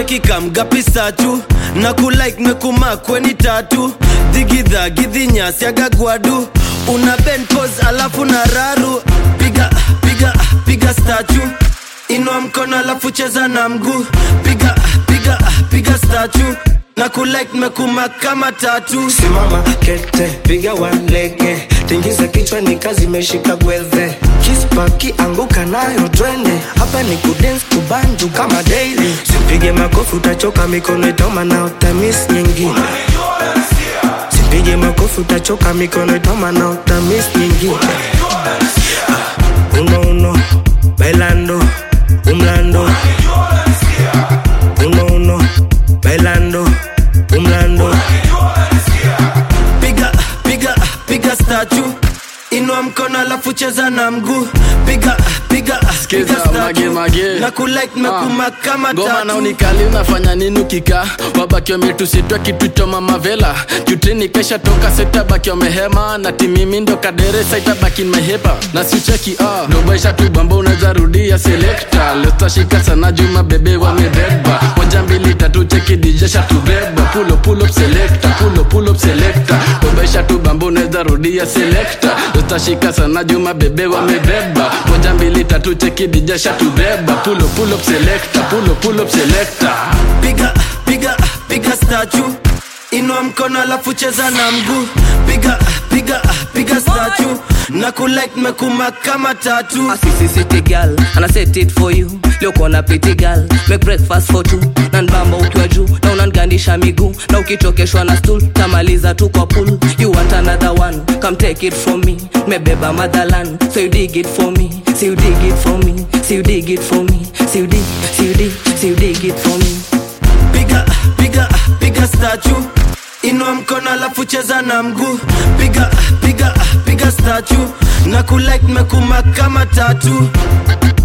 cheki kamgapi satu na kulike mekumakweni tatu dhigidha gidhinyasi agagwadu una ben pose alafu na raru piga piga piga statu inua mkono alafu cheza na mguu piga piga piga statu na kulike mekumak kama tatu simama kete piga walege tingiza kichwa ni kazi imeshika gwedhe kispaki anguka nayo twende hapa ni kudens kubanju kama daily sipige makofi utachoka mikono itoma na utamis nyingine sipige makofi utachoka mikono itoma na utamis nyingine Ah, uno uno bailando umlando uno uno bailando umlando piga piga piga statu inua mkono alafu cheza na mguu piga piga Skiza, piga statue. mage, mage. na kulike mekuma kama ngoma na tatu unikali unafanya nini ukika wabaki wametusitwa kitu cha mamavela jutini kesha toka setabaki wamehema na timimi ndo kadere saitabaki mehepa na sicheki ah. dobaisha tu bamba unaweza rudia selekta lestashika sana juma bebe wamebeba moja mbili tatu cheki dijesha tubeba pulo pull up selecta pulo pull up selecta dobaisha tu bamba unaweza rudia selekta lestashika sana juma bebe wamebeba moja mbili tatu cheki dijesha tubeba pulo pull up selecta pulo pull up selecta piga piga piga statu inua mkono alafu cheza na mguu piga piga piga statu na kulike mekuma kama tatu Assisi city girl and I set it for you leo kona pretty girl make breakfast for two na nbamba ukiwa juu na unangandisha miguu na ukichokeshwa na stool tamaliza tu kwa pool you want another one come take it from me mebeba motherland so you dig it for me so you dig it for me so you dig it for me so you dig so you dig so you dig it for me piga piga piga statu inua mkono alafu cheza na mguu piga piga piga statu na kulike mekuma kama tatu